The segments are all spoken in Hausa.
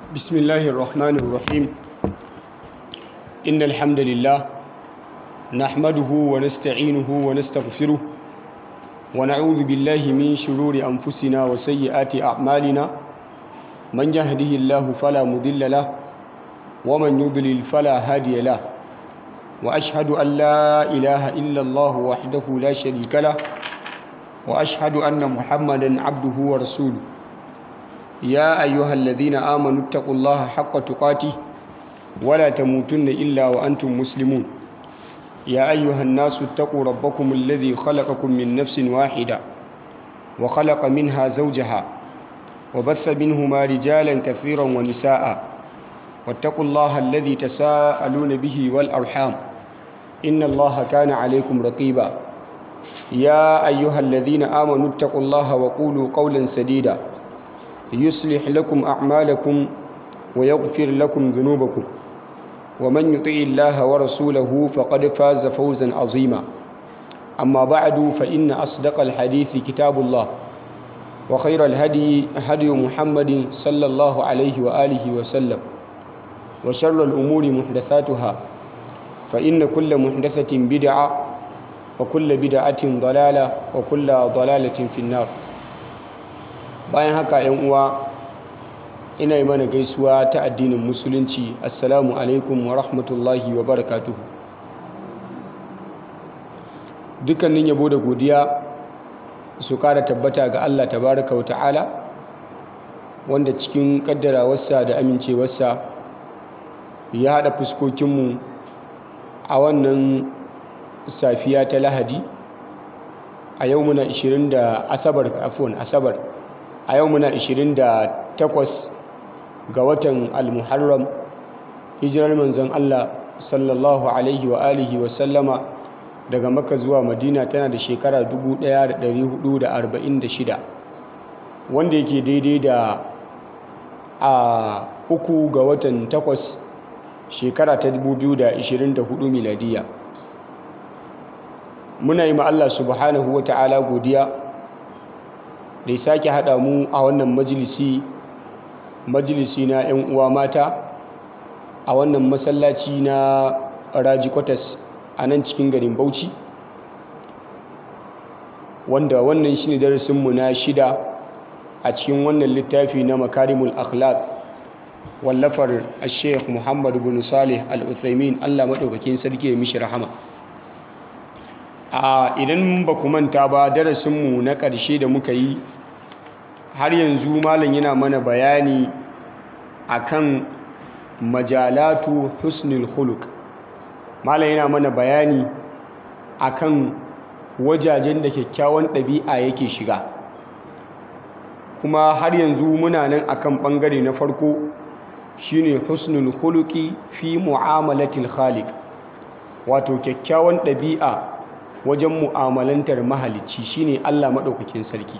بسم الله الرحمن الرحيم إن الحمد لله نحمده ونستعينه ونستغفره ونعوذ بالله من شرور أنفسنا وسيئات أعمالنا من يهده الله فلا مضل له ومن يضلل فلا هادي له وأشهد أن لا إله إلا الله وحده لا شريك له وأشهد أن محمدا عبده ورسوله يا أيها الذين آمنوا اتقوا الله حق تقاته ولا تموتن إلا وأنتم مسلمون يا أيها الناس اتقوا ربكم الذي خلقكم من نفس واحدة وخلق منها زوجها وبث منهما رجالا كثيرا ونساء واتقوا الله الذي تساءلون به والأرحام إن الله كان عليكم رقيبا يا أيها الذين آمنوا اتقوا الله وقولوا قولا سديدا يصلح لكم أعمالكم ويغفر لكم ذنوبكم ومن يطع الله ورسوله فقد فاز فوزا عظيما أما بعد فإن أصدق الحديث كتاب الله وخير الهدي هدي محمد صلى الله عليه وآله وسلم وشر الأمور محدثاتها فإن كل محدثة بدعة وكل بدعة ضلالة وكل ضلالة في النار bayan haka yan uwa ina yi mana gaisuwa ta addinin musulunci assalamu alaikum wa rahmatullahi wa barakatuhu dukkanin yabo da godiya su kara tabbata ga Allah tabaraka wa ta'ala wanda cikin kaddarawarsa da amincewarsa ya haɗa fuskokinmu a wannan safiya ta lahadi a yau muna 20 da asabar afon asabar a yau muna 28 ga watan al-muharram hijirar manzon Allah sallallahu alaihi wa alihi wa sallama daga makka zuwa madina tana da shekara 1446 wanda yake daidai da a uku ga watan takwas shekara ta 2024 miladiya muna yi ma Allah subhanahu wa ta'ala godiya da ya sake haɗa mu a wannan majalisi majalisi na 'yan uwa mata a wannan masallaci na raji kwatas a nan cikin garin bauchi wanda wannan shi ne darasinmu na shida a cikin wannan littafi na makarimul akhlaq wallafar sheikh muhammad bin salih al-uthaymin allah maɗaukakin sarki ya mishi rahama a idan ba ku manta ba darasinmu na ƙarshe da muka yi har yanzu malam yana mana bayani akan majalatu husnul khuluq malam yana mana bayani akan wajajen da kyakkyawan ɗabi'a yake shiga kuma har yanzu muna nan akan ɓangare na farko shine husnul khuluqi fi mu'amalatil khaliq wato kyakkyawan ɗabi'a wajen mu'amalantar mahalicci shine Allah maɗaukakin sarki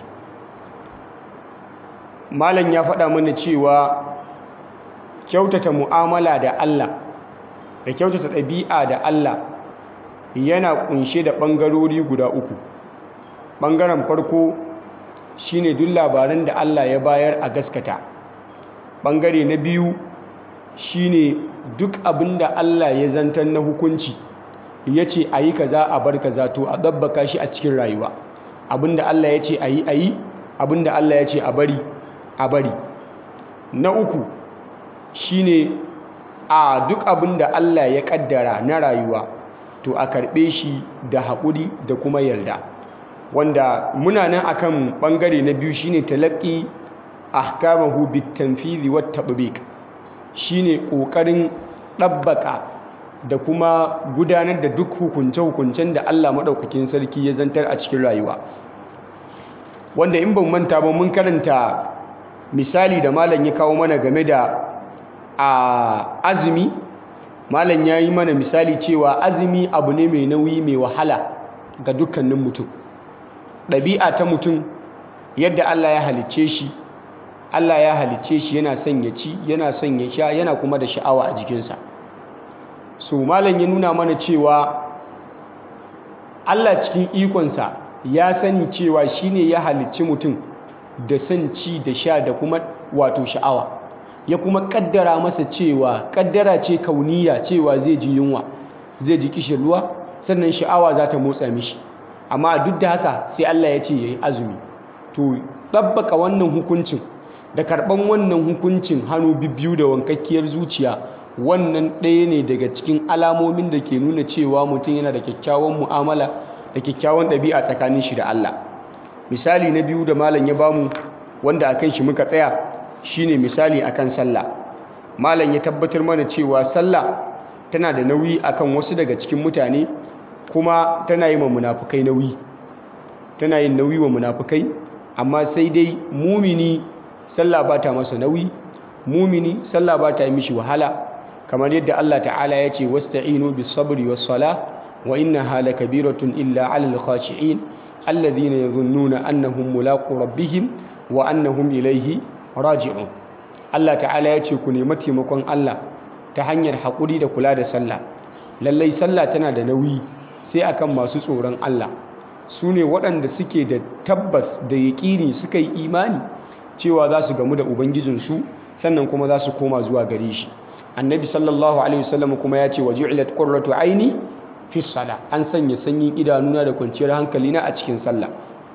malam ya faɗa mana cewa kyautata mu'amala da Allah da kyautata ɗabi'a da Allah yana ƙunshe da ɓangarori guda uku ɓangaren farko shine duk labaran da Allah ya bayar a gaskata ɓangare na biyu shine duk abin da Allah ya zantar na hukunci ya ce a yi kaza a bar kaza to a ɗabbaka shi a cikin rayuwa abin da Allah ya ce a yi a yi abin da Allah ya ce a bari a bari na uku shine a duk abin da Allah ya kaddara na rayuwa to a karɓe shi da haƙuri da kuma yarda wanda muna nan akan ɓangare na biyu shine talaqqi ahkamahu bitanfizi wat tatbiq shine ƙoƙarin ɗabbaka da kuma gudanar da duk hukunce-hukuncen da Allah maɗaukakin sarki ya zantar a cikin rayuwa wanda in ban manta ba mun karanta misali da malam ya kawo mana game da a azumi malam ya yi mana misali cewa azumi abu ne mai nauyi mai wahala ga dukkanin mutum ɗabi'a ta mutum yadda Allah ya halicce shi Allah ya halicce shi yana son ya ci yana son ya sha yana kuma da sha'awa a jikinsa so malam ya nuna mana cewa Allah cikin ikonsa ya sani cewa shine ya halicci mutum da son ci da sha da kuma wato sha'awa ya kuma kaddara masa cewa kaddara ce kauniya cewa zai ji yunwa zai ji kishin ruwa sannan sha'awa za ta motsa mishi amma duk da haka sai Allah ya ce ya yi azumi to ɗabbaka wannan hukuncin da karɓan wannan hukuncin hannu biyu da wankakkiyar zuciya wannan ɗaya ne daga cikin alamomin da ke nuna cewa mutum yana da kyakkyawan mu'amala da kyakkyawan ɗabi'a tsakanin shi da Allah misali na biyu da malam ya bamu wanda akan shi muka tsaya shine misali akan sallah malam ya tabbatar mana cewa sallah tana da nauyi akan wasu daga cikin mutane kuma tana yi wa munafukai nauyi tana yin nauyi wa munafukai amma sai dai mumini sallah ba ta masa nauyi mumini sallah ba ta yi mishi wahala kamar yadda Allah ta'ala ya ce wasta'inu bis sabri was sala wa innaha lakabiratun illa 'alal khashi'in alladhina yadhunnuna annahum mulaqu rabbihim wa annahum ilayhi raji'un Allah ta'ala ya ce ku nemi taimakon Allah ta hanyar haƙuri da kula da sallah lallai sallah tana da nauyi sai akan masu tsoron Allah su ne waɗanda suke da tabbas da yaƙini suka yi imani cewa za su gamu da ubangijinsu sannan kuma za su koma zuwa gare shi annabi sallallahu alaihi wasallam kuma ya ce waju'ilat qurratu aini fi sala an sanya sanyin idanuna da kwanciyar hankalina a cikin sallah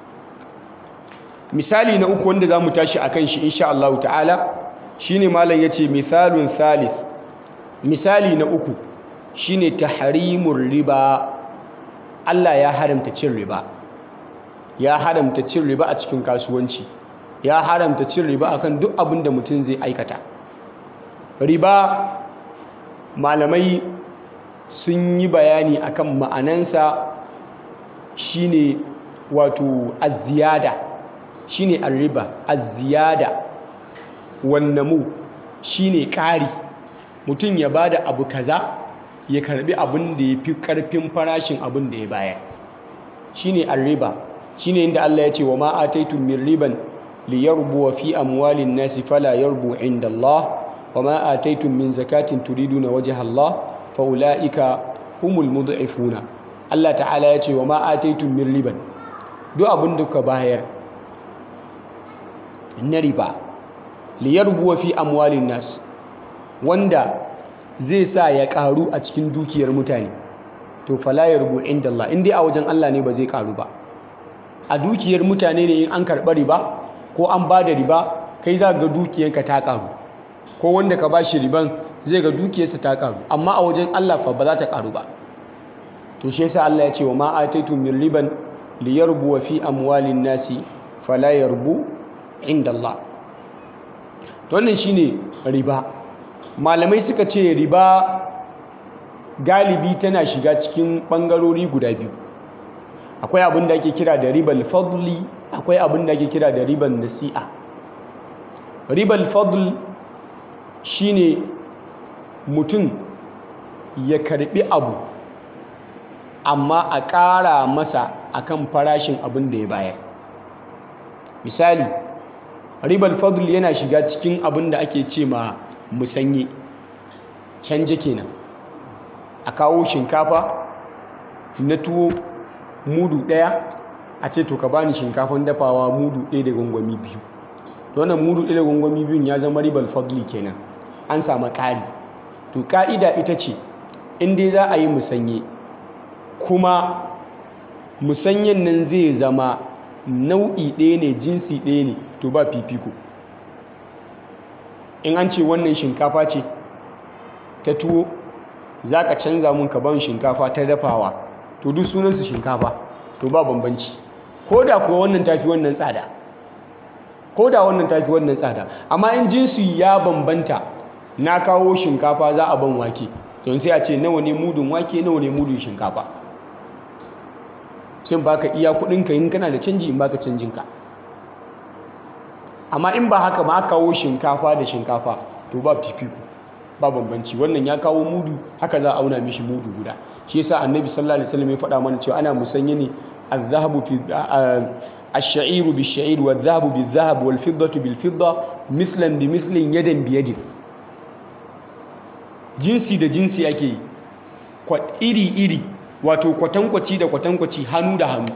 misali na uku wanda zamu tashi akan shi insha Allah ta'ala shine malam yace misalun thalith misali na uku shine tahrimur riba Allah ya haramta cin riba ya haramta cin riba a cikin kasuwanci ya haramta cin riba akan duk abin da mutum zai aikata riba malamai sun yi bayani akan ma'anansa shine wato aziyada shine arriba aziyada wannamu shine ƙari mutum ya bada abu kaza ya karbi abin da ya fi ƙarfin farashin abin da ya bayar shine arriba shine inda Allah ya ce wa ma ataitum min riban liyarbu fi amwalin nasi fala yarbu inda Allah wa ma ataitum min zakatin turiduna wajha Allah fa ulaika humul mud'ifuna Allah ta'ala ya ce wa ma ataitum min riban duk abin da ka bayar na riba liyarbu fi amwalin nas wanda zai sa ya karu a cikin dukiyar mutane to fala yarbu inda Allah in dai a wajen Allah ne ba zai karu ba a dukiyar mutane ne in an karɓa riba ko an ba da riba kai za ga dukiyarka ta karu ko wanda ka ba shi riban zai ga dukiyarsa ta karu amma a wajen Allah fa ba za ta karu ba to shi yasa Allah ya ce wa ma ataitum min riban liyarbu fi amwalin nasi fala yarbu inda Allah to wannan shine riba malamai suka ce riba galibi tana shiga cikin ɓangarori guda biyu akwai abin da ake kira da ribal fadli akwai abin da ake kira da ribal nasi'a ribal fadl shine mutum ya karbi abu amma a ƙara masa akan farashin abin da ya bayar misali ribal fadl yana shiga cikin abin da ake ce ma musanye canje kenan a kawo shinkafa na tuwo mudu ɗaya a ce to ka bani shinkafan dafawa mudu ɗaya da gwangwami biyu wannan mudu ɗaya da gwangwami biyun ya zama ribal fadli kenan an samu ƙari to ƙa'ida ita ce in dai za a yi musanye kuma musanyen nan zai zama nau'i ɗaya ne jinsi ɗaya ne to ba fifiko in an ce wannan shinkafa ce ta tuwo za ka canza mun ka ban shinkafa ta dafawa to duk sunansu shinkafa to ba bambanci ko da kuwa wannan tafi wannan tsada ko da wannan tafi wannan tsada amma in jinsi ya bambanta na kawo shinkafa za a ban wake don sai a ce nawa ne mudun wake nawa ne mudun shinkafa sai baka iya kudinka in kana da canji in baka canjinka amma in ba haka ma kawo shinkafa da shinkafa to ba fifiko ba bambanci wannan ya kawo mudu haka za a auna mishi mudu guda shi yasa annabi sallallahu alaihi wasallam ya faɗa mana cewa ana musanya ne az-zahabu fi ash-sha'iru bish-sha'ir wadh-dhahabu bil-dhahab wal-fiddatu bil-fidda mislan bi mislin yadan bi yadin jinsi da jinsi ake yi iri iri wato kwatankwaci da kwatankwaci hannu da hannu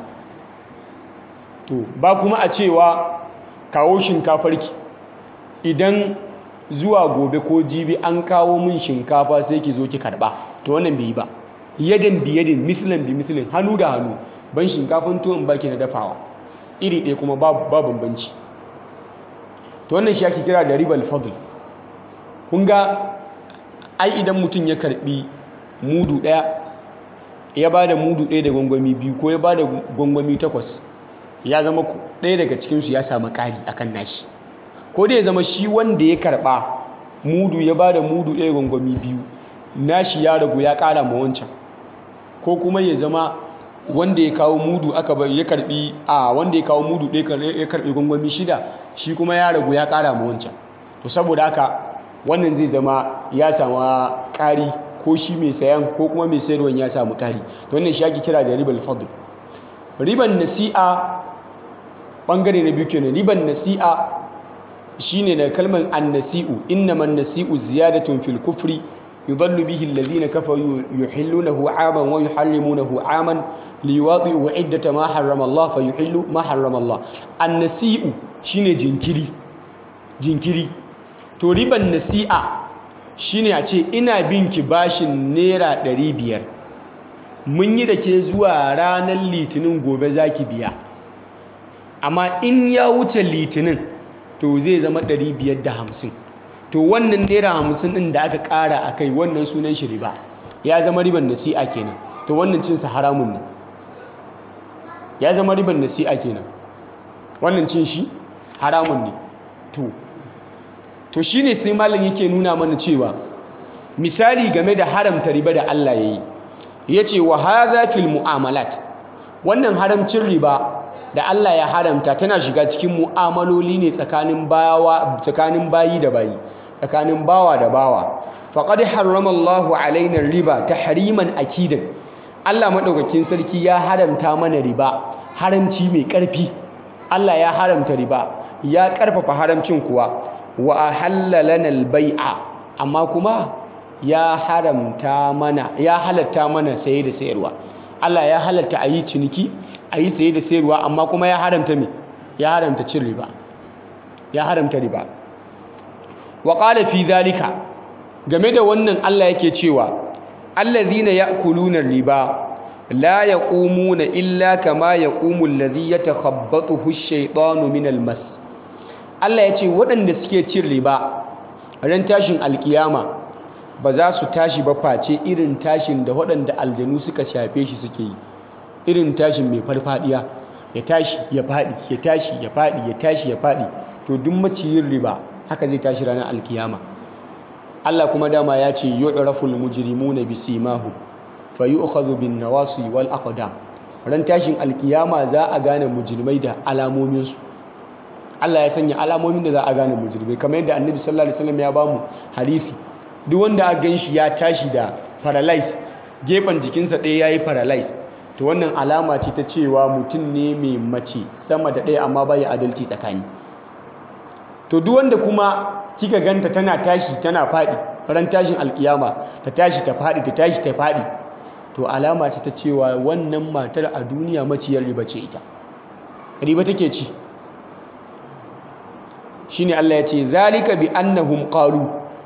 to ba kuma a cewa kawo shinkafarki idan zuwa gobe ko jibi an kawo min shinkafa sai ki zo ki karba to wannan bai yi ba yadan bi yadin mislan bi mislin hannu da hannu ban shinkafan tuwon baki na dafawa iri ɗaya kuma ba bambanci to wannan shi ake kira da ribal fadl kun ga ai idan mutum ya karbi mudu ɗaya ya ba da mudu ɗaya da gwangwami biyu ko ya ba da gwangwami takwas ya zama ɗaya daga cikinsu ya samu ƙari akan nashi ko da ya zama shi wanda ya karɓa mudu ya ba da mudu ɗaya gwangwami biyu nashi ya ragu ya ƙara ma wancan ko kuma ya zama wanda ya kawo mudu aka bai ya karbi a wanda ya kawo mudu ɗaya ya karbi gwangwami shida shi kuma ya ragu ya ƙara ma wancan to saboda haka wannan zai zama ya samu ƙari ko shi mai sayan ko kuma mai sayarwan ya samu ƙari to wannan shi ake kira da ribal fadl riban nasi'a bangare na biyu kenan riban nasi'a shine da kalmar annasi'u innaman nasi'u ziyadatun fil kufri yudallu bihi alladhina kafaru yuhillunahu 'aman wa yuharrimunahu 'aman liwati'u 'iddata ma harrama Allah fa yuhillu ma harrama Allah annasi'u shine jinkiri jinkiri to riban nasi'a shine a ce ina bin ki bashin naira 500 mun yi da ke zuwa ranar litinin gobe zaki biya amma in ya wuce litinin to zai zama 550 to wannan naira 50 din da aka kara a kai wannan sunan shi riba ya zama riban nasi'a kenan to wannan cinsa haramun ne ya zama riban nasi'a kenan wannan cin shi haramun ne to to shine sai malam yake nuna mana cewa misali game da haramta riba da Allah yayi yace wa hadha fil mu'amalat wannan haramcin riba da Allah ya haramta tana shiga cikin mu'amaloli ne tsakanin bawa tsakanin bayi da bayi tsakanin bawa da bawa faqad harrama Allahu alaina riba tahriman akidan Allah madaukakin sarki ya haramta mana riba haramci mai karfi Allah ya haramta riba ya karfafa haramcin kuwa wa ahalla lana al-bai'a amma kuma ya haramta mana ya halatta mana saye da sayarwa Allah ya halatta ayi ciniki ayi saye da sayarwa amma kuma ya haramta me ya haramta cin riba ya haramta riba wa qala fi zalika game da wannan Allah yake cewa allazina ya'kuluna riba la yaqumuna illa kama yaqumu allazi yatakhabbathu ash-shaytanu min al-mas Allah ya ce waɗanda suke cin riba ran tashin alkiyama ba za su tashi ba face irin tashin da waɗanda aljanu suka shafe shi suke yi irin tashin mai farfadiya ya tashi ya faɗi ya tashi ya faɗi ya tashi ya faɗi to duk maciyin riba haka zai tashi ranar alkiyama Allah kuma dama ya ce yu'raful mujrimuna bisimahum fa yu'khadhu bin nawasi wal aqdam ran tashin alkiyama za a gane mujrimai da alamominsu Allah ya sanya alamomin da za a gane mujrimai kamar yadda annabi sallallahu alaihi wasallam ya bamu hadisi duk wanda aka ganshi ya tashi da paralyze gefen jikinsa ɗaya yayi paralyze to wannan alama ce ta cewa mutum ne mai mace sama da ɗaya amma bai adalci tsakani to duk wanda kuma kika ganta tana tashi tana faɗi ran tashin alkiyama ta tashi ta faɗi ta tashi ta faɗi to alama ce ta cewa wannan matar a duniya maciyar riba ce ita riba take ci shine Allah ya ce zalika bi annahum qalu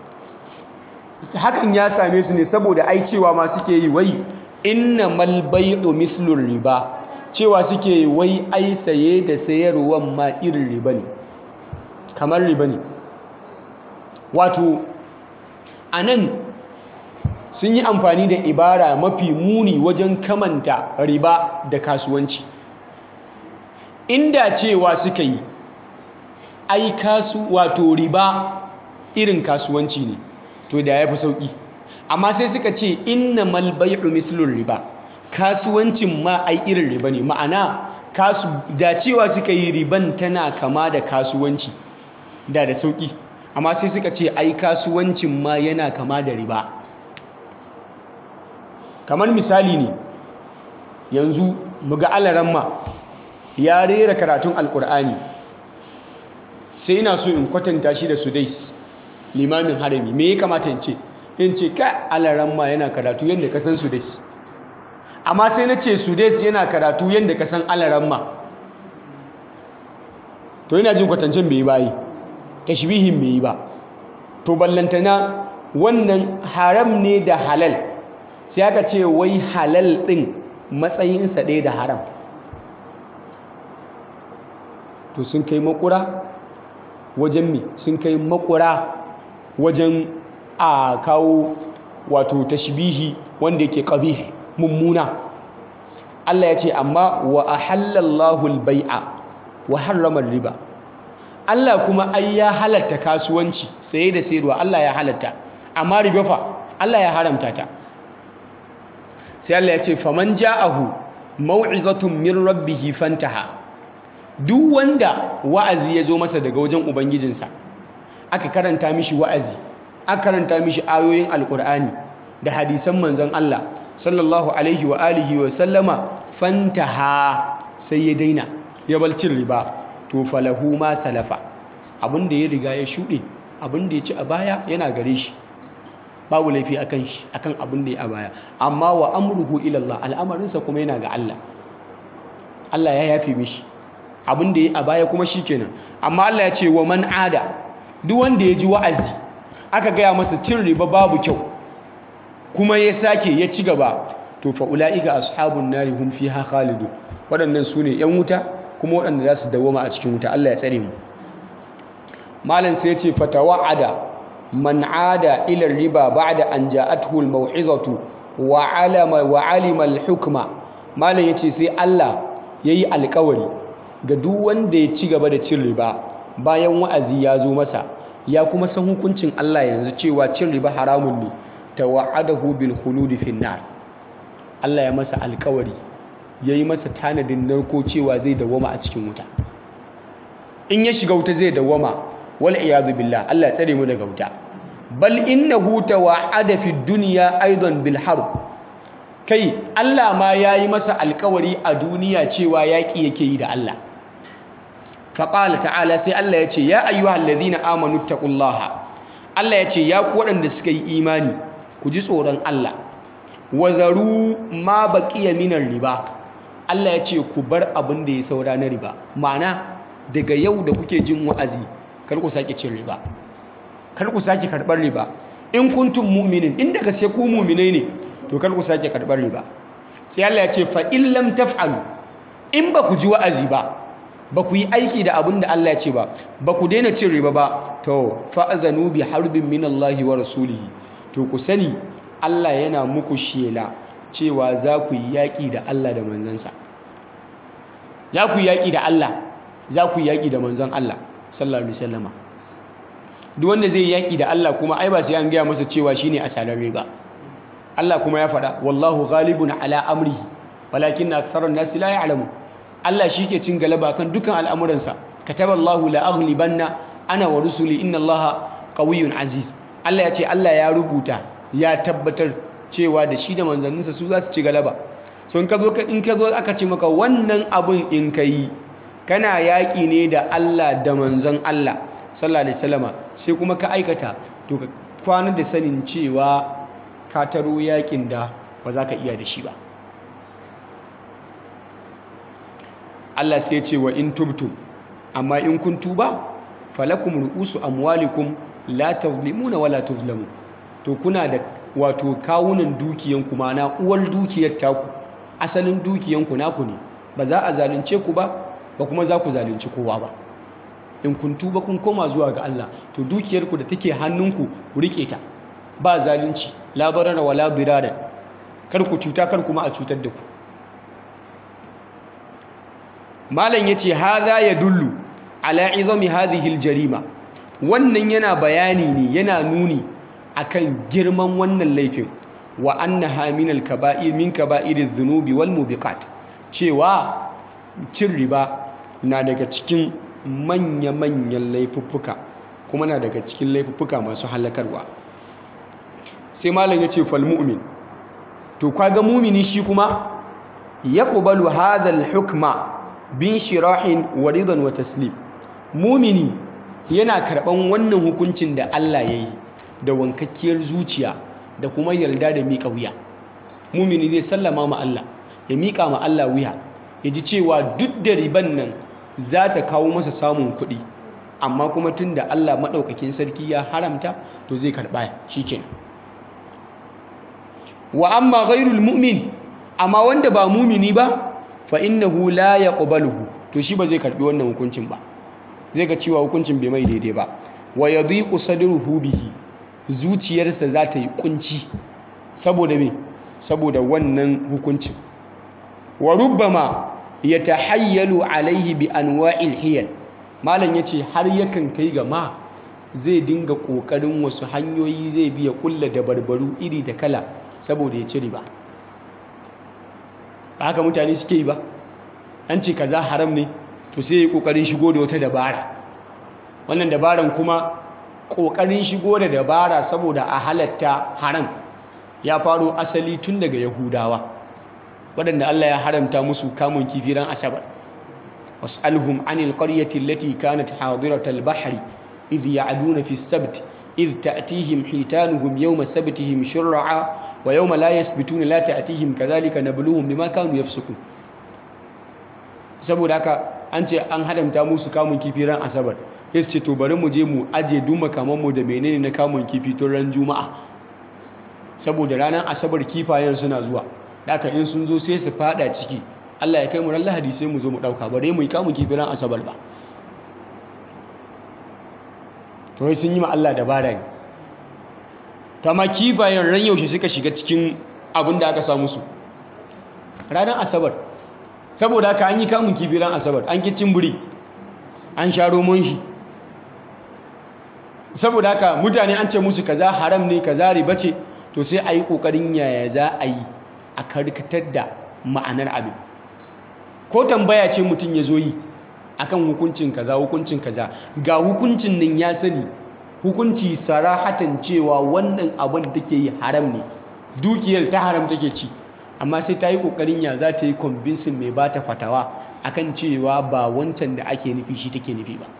hakan ya same su ne saboda ai cewa ma suke yi wai innamal bay'u mislu riba cewa suke yi wai ai saye da sayarwan ma irin riba ne kamar riba ne wato anan sun yi amfani da ibara mafi muni wajen kamanta riba da kasuwanci inda cewa suka yi ai kasu wato riba irin kasuwanci ne to da ya fi sauƙi amma sai suka ce inna malbai'u mislun riba kasuwancin ma ai irin riba ne ma'ana kasu da cewa suka yi riban tana kama da kasuwanci da da sauƙi amma sai suka ce ai kasuwancin ma yana kama da riba kamar misali ne yanzu muga alaramma ya rera karatun alkur'ani sai ina so in kwatanta shi da sudais limamin harami me ya kamata in ce in ce ka alaramma yana karatu yadda ka san sudais amma sai na ce sudais yana karatu yadda ka san alaramma to yana jin kwatancin bai yi bayi tashbihin bai yi ba to ballantana wannan haram ne da halal sai aka ce wai halal ɗin matsayinsa ɗaya da haram to sun kai makura wajen mi sun kai makura wajen a kawo wato tashbihi wanda yake qabih mummuna Allah ya ce amma wa ahallallahu al-bai'a wa harrama riba Allah kuma ai ya halatta kasuwanci saye da sayarwa Allah ya halatta amma riba fa Allah ya haramta ta sai Allah ya ce faman ja'ahu mau'izatun min rabbih fantaha duk wanda wa'azi ya zo masa daga wajen ubangijinsa aka karanta mishi wa'azi aka karanta mishi ayoyin alkur'ani da hadisan manzon Allah sallallahu alaihi wa alihi wa sallama fantaha sai ya daina ya balcin riba to falahu ma salafa abinda ya riga ya shuɗe abinda ya ci a baya yana gare shi babu laifi akan shi akan abin da ya a baya amma wa amruhu ila Allah al'amarinsa kuma yana ga Allah Allah ya yafe mishi abin da ya a baya kuma shikenan amma Allah ya ce wa man ada duk wanda ya ji wa'azi aka gaya masa cin riba babu kyau kuma ya sake ya ci gaba to fa ulaika ashabun nari hum fiha khalidu waɗannan su ne yan wuta kuma waɗanda za su dawoma a cikin wuta Allah ya tsare mu malam sai ya ce fatawa'ada man ada ila riba ba'da an ja'athu al-mau'izatu wa alama wa alima al-hukma malam yace sai Allah yayi alƙawari ga duk wanda ya ci gaba da cin riba bayan wa'azi ya zo masa ya kuma san hukuncin Allah yanzu cewa cin riba haramun ne tawa'adahu bil khuludi fin nar Allah ya masa alƙawari yayi masa tanadin narko cewa zai dawama a cikin wuta in ya shiga wuta zai dawama wal iyadu billah Allah ya tsare mu daga wuta bal innahu tawa'ada fi dunya aidan bil harb kai Allah ma yayi masa alkawari a duniya cewa yaki yake yi da Allah faqala ta'ala sai Allah ya ce ya ayyuhallazina amanu taqullaha Allah ya ce ya ku waɗanda suka yi imani ku ji tsoron Allah wazaru ma baqiya minar riba Allah ya ce ku bar abin da ya saura na riba ma'ana daga yau da kuke jin wa'azi kar ku sake cin riba kar ku sake karɓar riba in kuntum mu'minin in daga sai ku mu'minai ne to kar ku sake karɓar riba sai Allah ya ce fa in lam taf'alu in ba ku ji wa'azi ba ba ku yi aiki da abin da Allah ya ce ba ba ku daina cin riba ba to fa'azanu bi harbin min Allah wa rasulihi to ku sani Allah yana muku shela cewa za ku yi yaƙi da Allah da manzansa za ku yi yaƙi da Allah za ku yi yaƙi da manzon Allah sallallahu alaihi wasallama duk wanda zai yaƙi da Allah kuma ai ba sai an gaya masa cewa shine asalare ba Allah kuma ya faɗa wallahu ghalibun ala amrihi walakin aktharun nasi la ya'lamun Allah shi ke cin galaba kan dukan al'amuransa kataballahu la aghlibanna ana wa rusuli inna Allaha qawiyyun aziz Allah ya ce Allah ya rubuta ya tabbatar cewa da shi da manzanninsa su za su ci galaba so in ka zo in ka zo aka ce maka wannan abun in kai kana yaƙi ne da Allah da manzon Allah sallallahu alaihi wasallama sai kuma ka aikata to ka kwana da sanin cewa ka taro yaƙin da ba za ka iya da shi ba Allah sai ce wa in tubtum amma in kun tuba falakum ru'usu amwalikum la tazlimuna wala tuzlamun to kuna da wato kawunan dukiyanku mana uwar dukiyar taku asalin dukiyanku naku ne ba za a zalunce ku ba ba kuma za ku zalunci kowa ba in kun tuba kun koma zuwa ga Allah to dukiyarku da take hannunku ku rike ta ba zalunci la barara wala birara kar ku cuta kar kuma a cutar da ku malam yace hadha yadullu ala izami hadhihi aljarima wannan yana bayani ne yana nuni akan girman wannan laifin wa annaha min alkaba'ir min kaba'iriz dhunubi wal mubiqat cewa cin riba na daga cikin manya-manyan laifuffuka kuma na daga cikin laifuffuka masu halakarwa sai malam yace fal mu'min to kaga mumini shi kuma yaqbalu hadha al-hukma bin shirahin wa ridan wa taslim mumini yana karban wannan hukuncin da Allah ya yi da wankakkiyar zuciya da kuma yarda da miƙa wuya mumini zai sallama ma Allah ya miƙa ma Allah wuya ya ji cewa duk da riban nan za ta kawo masa samun kuɗi amma kuma tunda Allah maɗaukakin sarki ya haramta to zai karɓa shikenan wa amma ghairul mu'min amma wanda ba mumini ba fa innahu la yaqbaluhu to shi ba zai karbi wannan hukuncin ba zai ga cewa hukuncin bai mai daidai ba wa yadhiqu sadruhu bihi zuciyarsa za ta yi kunci saboda me saboda wannan hukuncin wa rubbama yatahayyalu alaihi bi anwa'il hiyal malam yace har yakan kai ga ma zai dinga kokarin wasu hanyoyi zai biya kulla da barbaru iri da kala saboda ya ci riba ba haka mutane suke yi ba an ce kaza haram ne to sai ya kokarin shigo da wata dabara wannan dabaran kuma kokarin shigo da dabara saboda a halatta haram ya faro asali tun daga yahudawa waɗanda Allah ya haramta musu kamun kifi ran asabar was'alhum anil qaryati allati kanat hadiratal bahri idh ya'duna fi as-sabt idh ta'tihim hitanuhum yawma sabtihim shur'a wa yawma la yasbituna la ta'tihim kadhalika nabluhum bima kanu yafsukun saboda haka an ce an haramta musu kamun kifi ran asabar sai ce to bari mu je mu aje duma kaman mu da menene na kamun kifi tun ran juma'a saboda ranar asabar kifayen suna zuwa haka in sun zo sai su fada ciki Allah ya kai mu ran lahadi sai mu zo mu dauka bare mu yi kamun kifi ran asabar ba to wai sun yi ma Allah dabara ne kama kifayen ran yaushe suka shiga cikin abin da aka samu su ranar asabar saboda haka an yi kamun kifi ran asabar an kicin buri an sha romon shi saboda haka mutane an ce musu kaza haram ne kaza riba ce to sai a yi ƙoƙarin yaya za a yi a karkatar da ma'anar abin ko tambaya ce mutum ya zo yi akan hukuncin kaza hukuncin kaza ga hukuncin nan ya sani hukunci sarahatan cewa wannan abin da take yi haram ne dukiyar ta haram take ci amma sai ta yi ƙoƙarin ya za ta yi convincing mai ba ta fatawa akan cewa ba wancan da ake nufi shi take nufi ba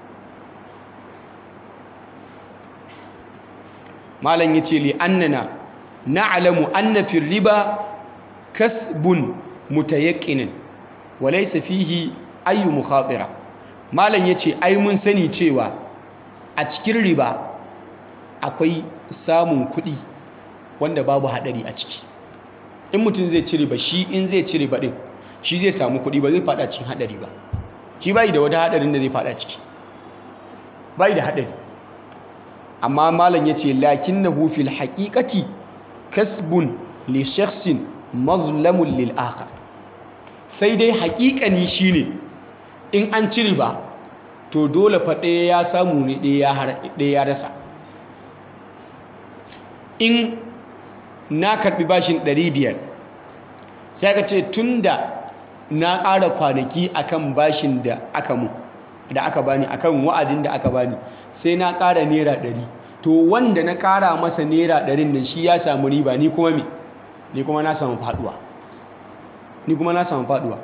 malam ya ce li'annana na'alamu anna fi riba kasbun mutayaqqinin wa laysa fihi ayyu mukhatira malam ya ce ai mun sani cewa a cikin riba akwai samun kuɗi wanda babu haɗari a ciki in mutum zai ci riba shi in zai ci riba ɗin shi zai samu kuɗi ba zai faɗa cikin haɗari ba shi bai da wata haɗarin da zai faɗa ciki bai da haɗari amma malam ya ce lakin na hufil haƙiƙati kasbun li shakhsin mazlamun lil akhar sai dai haƙiƙani shine in an ci riba to dole fa ɗaya ya samu ne ɗaya ya rasa in na karɓi bashin 500 sai ka ce tun da na ƙara kwanaki akan bashin da aka mu da aka bani akan wa'adin da aka bani sai na ƙara naira ɗari to wanda na ƙara masa naira ɗarin nan shi ya samu riba ni kuma me ni kuma na samu faɗuwa ni kuma na samu faɗuwa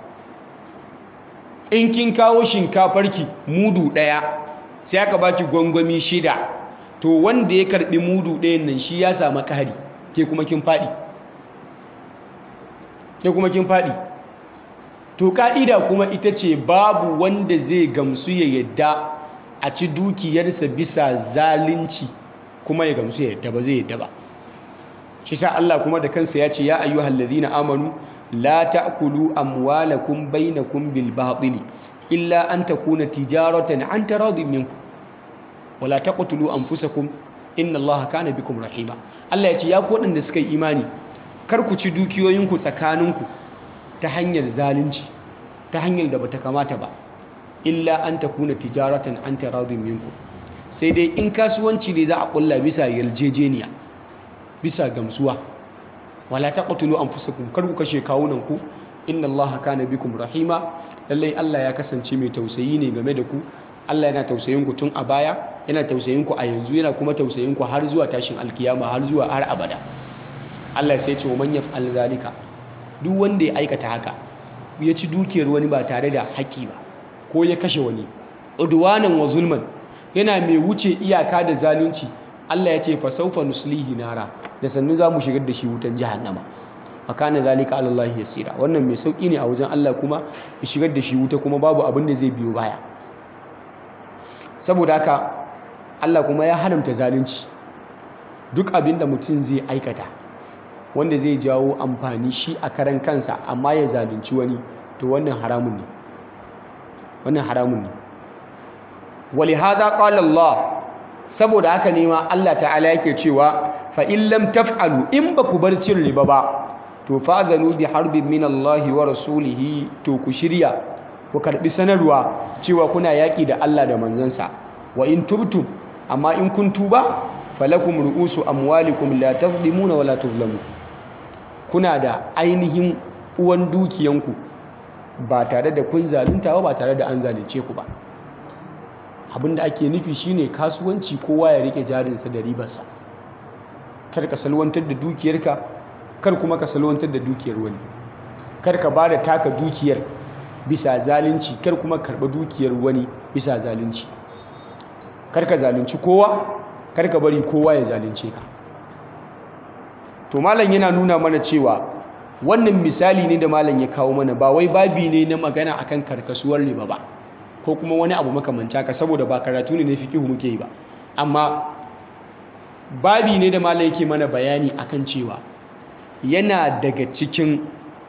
in kin kawo shinkafarki mudu ɗaya sai aka baki gwangwami shida to wanda ya karɓi mudu ɗayan nan shi ya samu ƙari ke kuma kin faɗi ke kuma kin faɗi to ka'ida kuma ita ce babu wanda zai gamsu ya yadda a ci dukiyarsa bisa zalunci kuma ya gamsu ya yadda ba zai yadda ba shi sa Allah kuma da kansa ya ce ya ayyuhal ladina amanu la ta'kulu amwalakum bainakum bil batili illa an takuna tijaratan an taradin minkum wala taqtulu anfusakum inna Allaha kana bikum rahima Allah ya ce ya ku waɗanda suka yi imani kar ku ci dukiyoyinku tsakaninku ta hanyar zalunci ta hanyar da bata kamata ba illa an takuna tijaratan an taradin minkum sai dai in kasuwanci ne za a kulla bisa yarjejeniya bisa gamsuwa wala taqtulu anfusakum kar ku kashe kawunan ku inna Allaha kana bikum rahima lallai Allah ya kasance mai tausayi ne game da ku Allah yana tausayin ku tun a baya yana tausayin ku a yanzu yana kuma tausayin ku har zuwa tashin alkiyama har zuwa har abada Allah sai ce wa man yaf'al zalika duk wanda ya aikata haka ya ci dukiyar wani ba tare da haƙƙi ba ko ya kashe wani udwanan wa zulman yana mai wuce iyaka da zalunci Allah ya ce fa sawfa nuslihi nara da sannu za mu shigar da shi wutan jahannama wa kana zalika ala Allah yasira wannan mai sauki ne a wajen Allah kuma ya shigar da shi wuta kuma babu abin da zai biyo baya saboda haka Allah kuma ya haramta zalunci duk abin da mutum zai aikata wanda zai jawo amfani shi a karan kansa amma ya zalunci wani to wannan haramun ne wannan haramun ne walihada qala Allah saboda haka ne ma Allah ta'ala yake cewa fa in lam taf'alu in ba ku bar cin riba ba to fa'zanu bi harbin min Allah wa rasulihi to ku shirya ku karbi sanarwa cewa kuna yaki da Allah da manzansa wa in tubtum amma in kun tuba falakum ru'usu amwalikum la tazlimuna wa la tuzlamun kuna da ainihin uwan dukiyanku ba tare da kun zalunta ba tare da an zalunce ku ba abinda ake nufi shine kasuwanci kowa ya rike jarinsa da ribarsa kar ka salwantar da dukiyarka kar kuma ka salwantar da dukiyar wani kar ka ba da taka dukiyar bisa zalunci kar kuma karɓa dukiyar wani bisa zalunci kar ka zalunci kowa kar ka bari kowa ya zalunce ka to malam yana nuna mana cewa wannan misali ne da malam ya kawo mana ba wai babi ne na magana akan karkasuwar riba ba ko kuma wani abu makamanta ka saboda ba karatu ne na fiqihu muke yi ba amma babi ne da malam yake mana bayani akan cewa yana daga cikin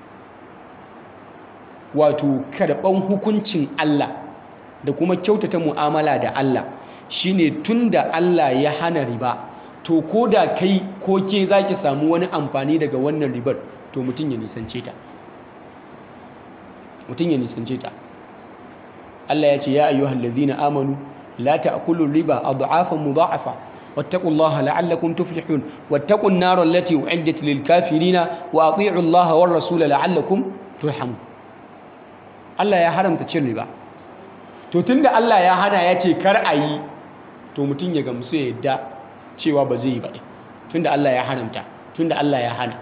wato karɓan hukuncin Allah da kuma kyautata mu'amala da Allah shine tunda Allah ya hana riba to ko da kai ko ke za ki samu wani amfani daga wannan ribar to mutum ya nisance ta mutum ya nisance ta Allah ya ce ya ayyuhal ladhina amanu la ta'kulu riba adhafan mudha'afa wattaqullaha la'allakum tuflihun wattaqun nar allati u'iddat lil kafirina wa ati'u Allah war rasul la'allakum turhamun Allah ya haramta cin riba to tunda Allah ya hana ya ce kar a yi to mutum ya gamsu ya yadda cewa ba zai yi ba tunda Allah ya haramta tunda Allah ya hana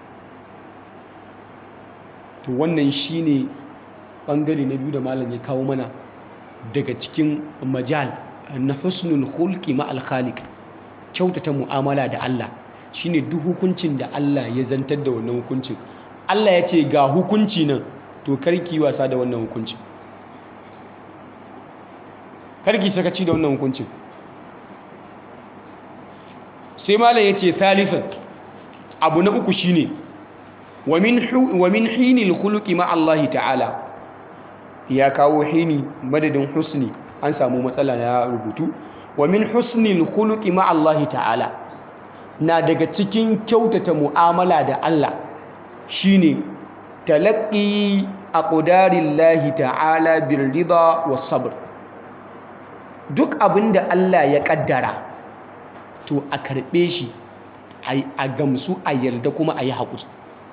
to wannan shine bangare na biyu da malam ya kawo mana daga cikin majal na husnul khulqi ma al khaliq kyautata mu'amala da Allah shine duk hukuncin da Allah ya zantar da wannan hukuncin Allah ya ce ga hukunci nan to karki wasa da wannan hukuncin karki sakaci da wannan hukuncin sai malam ya ce thalithan abu na uku shine wa min hinil khuluqi ma Allah ta'ala ya kawo hini madadin husni an samu matsala na rubutu wa min husnil khuluqi ma Allah ta'ala na daga cikin kyautata mu'amala da Allah shine talaqqi aqdarillahi ta'ala birrida was sabr duk abinda Allah ya kaddara to a karbe shi a gamsu a yarda kuma a yi haƙuri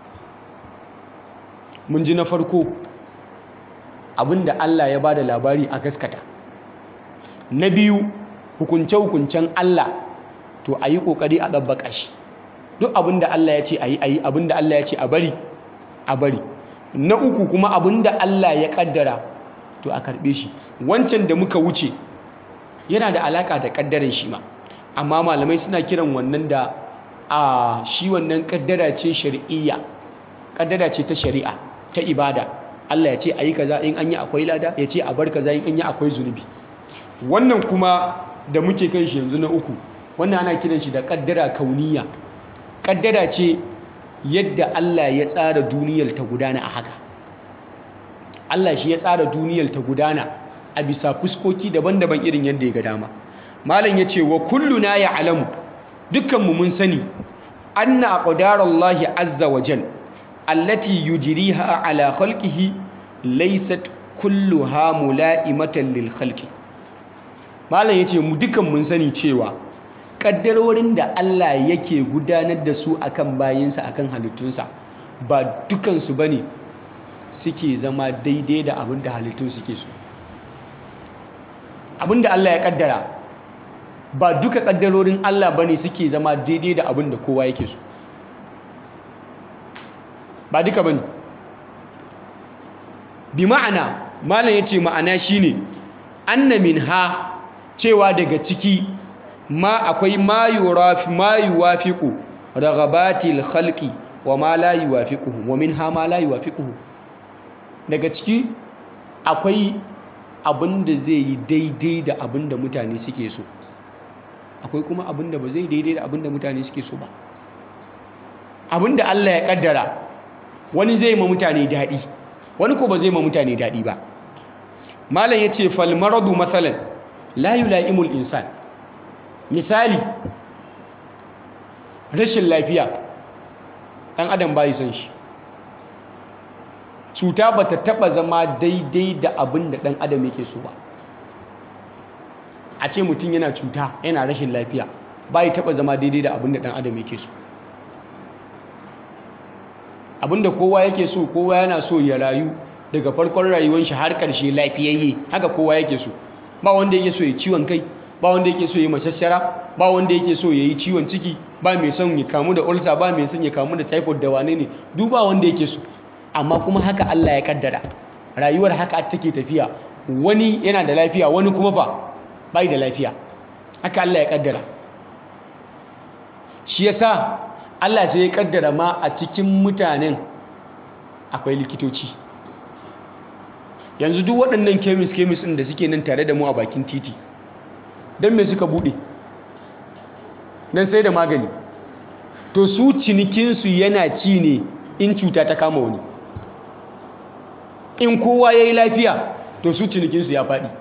mun ji na farko abinda Allah ya ba da labari a gaskata na biyu hukunce-hukuncen Allah to a yi ƙoƙari a ɗabbaƙa shi duk abinda Allah ya ce a yi a yi abinda Allah ya ce a bari a bari na uku kuma abinda Allah ya ƙaddara to a karɓe shi wancan da muka wuce yana da alaƙa da ƙaddaran shi ma amma malamai suna kiran wannan da a shi wannan ƙaddara ce shari'iyya ƙaddara ce ta shari'a ta ibada Allah ya ce a yi kaza in an yi akwai lada ya ce a bar kaza in an yi akwai zunubi wannan kuma da muke kan shi yanzu na uku wannan ana kiran shi da kaddara kauniya kaddara ce yadda Allah ya tsara duniyar ta gudana a haka Allah shi ya tsara duniyar ta gudana a bisa fuskoki daban-daban irin yadda ya ga dama malam ya ce wa kulluna ya alamu dukkanmu mun sani anna aqdarallahi azza wa jal allati yujriha ala khalqihi laysat kulluha mula'imatan lil khalqi malam yace mu dukan mun sani cewa kaddarorin da Allah yake gudanar da su akan bayinsa akan halittunsa ba dukan su bane suke zama daidai da abin da halittun suke so abin da Allah ya kaddara ba duka kaddarorin Allah bane suke zama daidai da abin da kowa yake so ba duka bane bi ma'ana malam yace ma'ana shine anna minha cewa daga ciki ma akwai ma yurafi ma yuwafiqu raghabatil khalqi wa ma la yuwafiquhu wa minha ma la yuwafiquhu daga ciki akwai abin da zai yi daidai da abin da mutane suke so akwai kuma abin da ba zai daidai da abin da mutane suke so ba abin da Allah ya kaddara wani zai ma mutane daɗi wani ko ba zai ma mutane daɗi ba malam ya ce falmaradu matsalan la yula'imul insan misali rashin lafiya ɗan adam bayi son shi cuta ba ta taɓa zama daidai da abin da ɗan adam yake so ba a ce mutum yana cuta yana rashin lafiya bayi taɓa zama daidai da abin da ɗan adam yake so abin da kowa yake so kowa yana so ya rayu daga farkon rayuwar shi har ƙarshe lafiyayye haka kowa yake so ba wanda yake so ya ciwon kai ba wanda yake so ya mashashara ba wanda yake so ya yi ciwon ciki ba mai son ya kamu da ulcer ba mai son ya kamu da typhoid da wane ne duk ba wanda yake so amma kuma haka Allah ya kaddara rayuwar haka take tafiya wani yana da lafiya wani kuma fa bai da lafiya haka Allah ya kaddara shi yasa Allah sai ya kaddara ma a cikin mutanen akwai likitoci yanzu duk waɗannan kemis kemis ɗin da suke nan tare da mu a bakin titi don me suka buɗe don sai da magani to su cinikinsu yana ci ne in cuta ta kama wani in kowa ya yi lafiya to su cinikinsu ya faɗi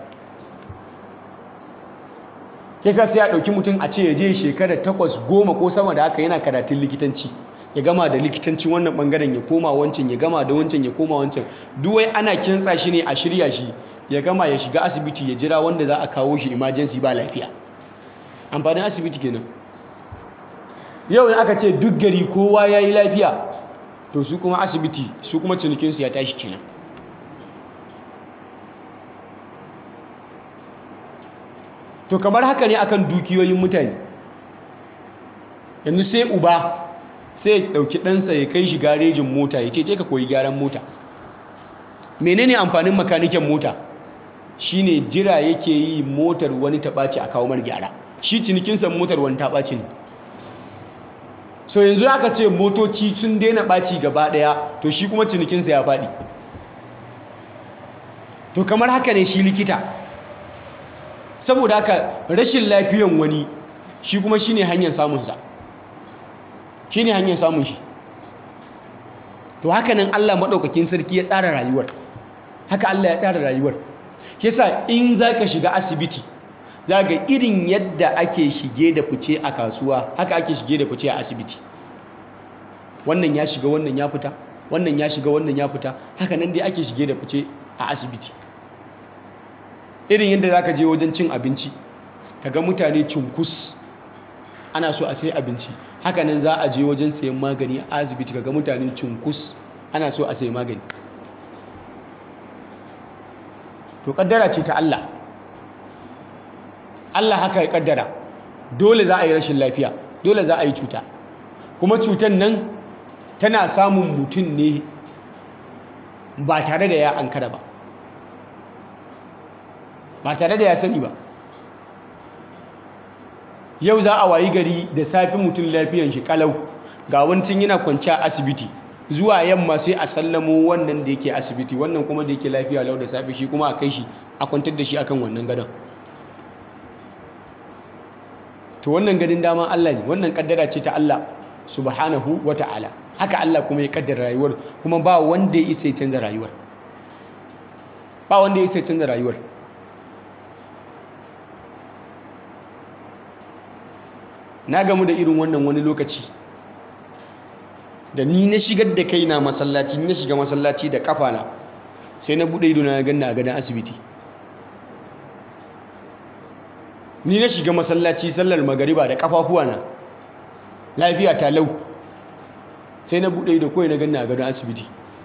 kisa sai a ɗauki mutum a ce ya je shekara takwas goma ko sama da haka yana karatun likitanci ya gama da likitanci wannan ɓangaren ya koma wancan ya gama da wancan ya koma wancan duwai ana kintsa shi ne a shirya shi ya gama ya shiga asibiti ya jira wanda za a kawo shi emergency ba lafiya amfanin asibiti kenan yau in aka ce duk gari kowa ya yi lafiya to su kuma asibiti su kuma cinikinsu ya tashi kenan to kamar haka ne akan dukiyoyin mutane yanzu sai uba sai ya ɗauki ɗansa ya kai shi garejin mota ya ce je ka koyi gyaran mota menene amfanin makaniken mota shine jira yake yi motar wani ta ɓaci a kawo mar gyara shi cinikinsa motar wani ta ɓaci ne so yanzu aka ce motoci sun daina ɓaci gaba ɗaya to shi kuma cinikinsa ya faɗi to kamar haka ne shi likita saboda haka rashin lafiyan wani shi kuma shine hanyar samunsa shine hanyar samun shi to haka nan Allah maɗaukakin sarki ya tsara rayuwar haka Allah ya tsara rayuwar yasa in zaka shiga asibiti zaga irin yadda ake shige da fice a kasuwa haka ake shige da fice a asibiti wannan ya shiga wannan ya fita wannan ya shiga wannan ya fita haka nan dai ake shige da fice a asibiti irin yadda zaka je wajen cin abinci kaga mutane cunkus ana so a sai abinci haka nan za a je wajen sayan magani a asibiti kaga mutane cunkus ana so a sayi magani to kaddara ce ta Allah Allah haka ya kaddara dole za a yi rashin lafiya dole za a yi cuta kuma cutan nan tana samun mutum ne ba tare da ya ankara ba ba tare da ya sani ba yau za a wayi gari da safi mutum lafiyan shi kalau ga wancin yana kwanci a asibiti zuwa yamma sai a sallamo wannan da yake asibiti wannan kuma da yake lafiya lau da safe shi kuma a kai shi a kwantar da shi akan wannan gadon to wannan gadin dama Allah ne wannan kaddara ce ta Allah subhanahu wa ta'ala haka Allah kuma ya kaddara rayuwar kuma ba wanda ya isa ya canza rayuwar ba wanda ya isa ya canza rayuwar na gamu da irin wannan wani lokaci da ni na shigar da kaina masallaci na shiga masallaci da kafana sai na bude ido na ganna a gadon asibiti ni na shiga masallaci sallar magariba da kafafuwa na lafiya ta lau sai na bude ido kawai na ganna a gadon asibiti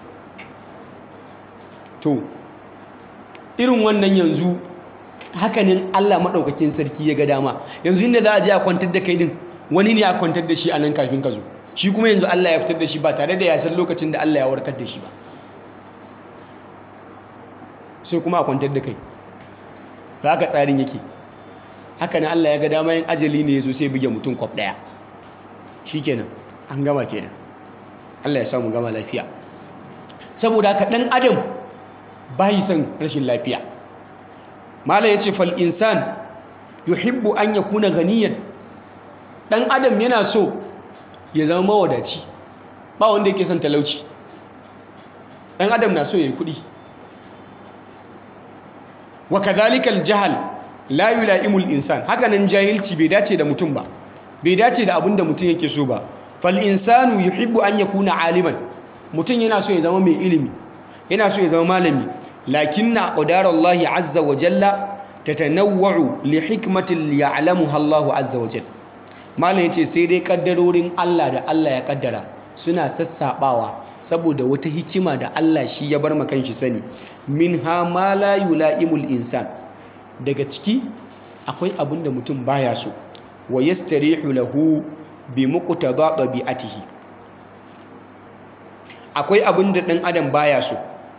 to irin wannan yanzu hakanin Allah maɗaukakin sarki ya ga dama yanzu inda za a je a kwantar da kai din wani ne a kwantar da shi a nan kafin ka zo shi kuma yanzu Allah ya fitar da shi ba tare da ya san lokacin da Allah ya warkar da shi ba sai kuma a kwantar da kai ba haka tsarin yake haka ne Allah ya ga dama yin ajali ne ya zo sai buge mutum kwaf ɗaya shi kenan an gama kenan Allah ya samu gama lafiya saboda haka ɗan adam bayi son rashin lafiya mala yace fal insan yuhibbu an yakuna ganiyan dan adam yana so ya zama mawadaci ba wanda yake son talauci dan adam na so yayi kudi wa kadhalika al jahl la yulaimu al insan haka nan jahilci bai dace da mutum ba bai dace da abin da mutum yake so ba fal insanu yuhibbu an yakuna aliman mutum yana so ya zama mai ilimi yana so ya zama malami lakinna qadarallahi azza wa jalla tatanawwa'u li hikmatin ya'lamuha Allahu azza wa jalla malam yace sai dai kaddarorin Allah da Allah ya kaddara suna sassabawa saboda wata hikima da Allah shi ya bar makan shi sani minha ma la yula'imul insan daga ciki akwai abin da mutum baya so wa yastarihu lahu bi muqtada tabi'atihi akwai abin da ɗan adam baya so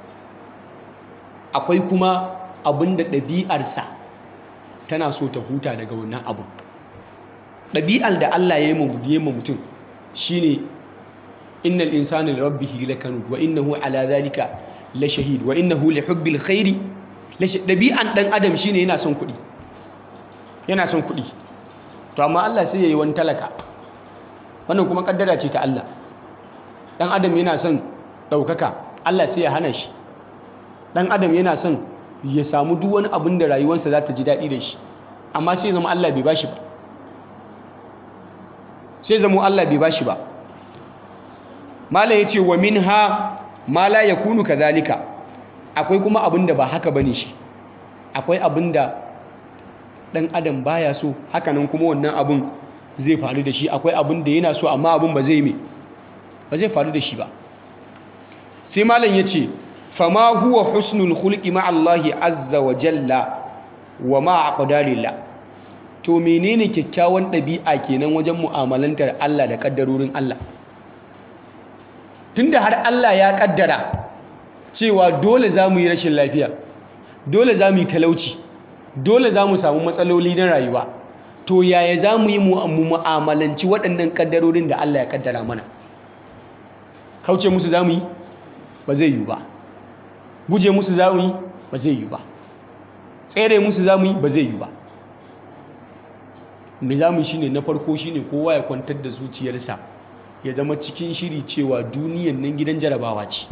akwai kuma abin da ɗabi'arsa tana so ta huta daga wannan abu ɗabi'ar da Allah ya yi ma mutum shine innal insana li rabbihi lakanud wa innahu ala zalika la shahid wa innahu li hubbil khairi ɗabi'an ɗan adam shine yana son kuɗi yana son kuɗi to amma Allah sai ya yi wani talaka wannan kuma kaddara ce ta Allah dan adam yana son ɗaukaka Allah sai ya hana shi dan adam yana son ya samu duk wani abin da rayuwarsa za ta ji daɗi da shi amma sai zama Allah bai bashi ba sai zama Allah bai bashi ba mala yace wa minha ma la yakunu kadhalika akwai kuma abin da ba haka bane shi akwai abin da dan adam baya so hakanan kuma wannan abin zai faru da shi akwai abin da yana so amma abin ba zai me ba zai faru da shi ba sai malam ya ce fama huwa husnul khulqi ma Allahi azza wa jalla wa ma aqdarillah to menene kyakkyawan ɗabi'a kenan wajen mu'amalantar Allah da kaddarorin Allah tunda har Allah ya kaddara cewa dole za mu yi rashin lafiya dole za mu yi talauci dole za mu samu matsaloli na rayuwa to yaya za mu yi mu'amalanci waɗannan kaddarorin da Allah ya kaddara mana kauce musu za mu yi ba zai yi ba guje musu za mu yi ba zai yi ba tsere musu za mu yi ba zai yi ba me za mu yi shine na farko shine kowa ya kwantar da zuciyarsa ya zama cikin shiri cewa duniyan nan gidan jarabawa ce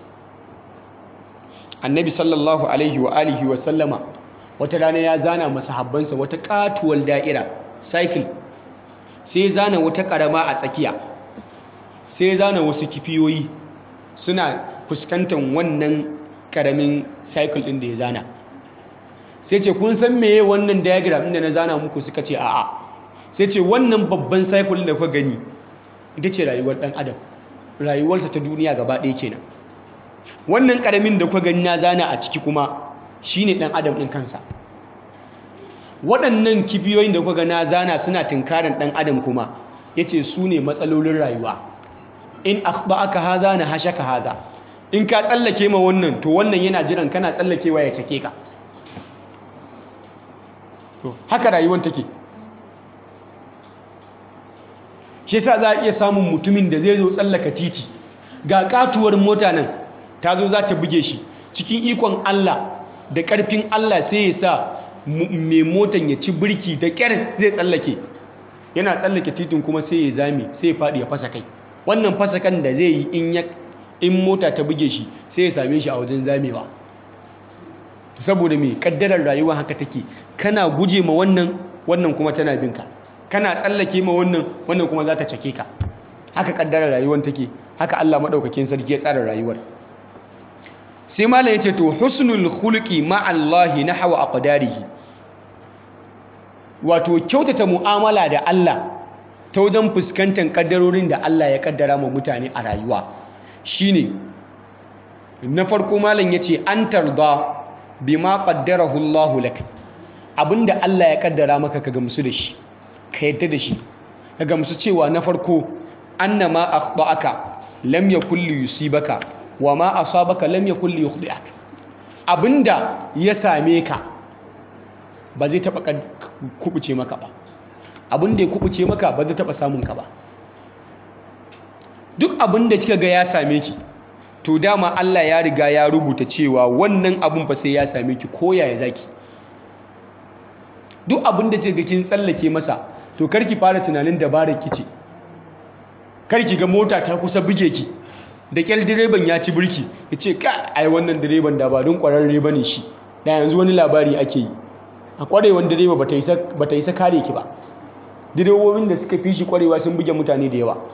annabi sallallahu alaihi wa alihi wa sallama wata rana ya zana masahabbansa wata katuwar da'ira cycle sai zana wata karama a tsakiya sai zana wasu kifiyoyi suna fuskantar wannan karamin cycle ɗin da ya zana sai ce kun san meye wannan diagram da na zana muku suka ce a'a sai ce wannan babban cycle da kuka gani ita ce rayuwar ɗan adam rayuwarsa ta duniya gaba ɗaya kenan wannan karamin da kuka gani na zana a ciki kuma shine ɗan adam ɗin kansa waɗannan kibiyoyin da kuka na zana suna tunkaran ɗan adam kuma yace su ne matsalolin rayuwa in aka haza na hashaka haza in ka tsallake ma wannan to wannan yana jiran kana tsallakewa ya cake ka to haka rayuwar take shi yasa za a iya samun mutumin da zai zo tsallaka titi ga katuwar mota nan ta zo za ta buge shi cikin ikon Allah da ƙarfin Allah sai ya sa mai motan ya ci birki da ƙyar zai tsallake yana tsallake titin kuma sai ya zame sai ya faɗi ya fasa kai wannan fasa kan da zai yi in ya in mota ta buge shi sai ya same shi a wajen zamewa saboda mai kaddarar rayuwa haka take kana guje ma wannan wannan kuma tana binka kana tsallake ma wannan wannan kuma za ta cake ka haka kaddarar rayuwar take haka Allah madaukakin sarki ya tsara rayuwar sai malam yace to husnul khuluqi ma Allah nahwa aqdarihi wato kyautata mu'amala da Allah ta wajen fuskantar kaddarorin da Allah ya kaddara ma mutane a rayuwa shine na farko malam yace an tarda bima qaddarahu Allah lak abinda Allah ya kaddara maka ka gamsu da shi ka yadda da shi ka gamsu cewa na farko annama akhta'aka lam yakul yusibaka wa ma asabaka lam yakul yukhdi'ak abinda ya same ka ba zai taba kubuce maka ba abinda ya kubuce maka ba zai taba samun ka ba duk abinda kika ga ya same ki to dama Allah ya riga ya rubuta cewa wannan abun fa sai ya same ki ko yaya zaki duk abin da ga kin tsallake masa to karki fara tunanin dabarar ki ce karki ga mota ta kusa buge ki da kyal direban ya ci birki ya ce ka ai wannan direban da ba don kwararre ba ne shi da yanzu wani labari ake yi a kwarewan direba ba ta isa kare ki ba direbobin da suka fi shi kwarewa sun buge mutane da yawa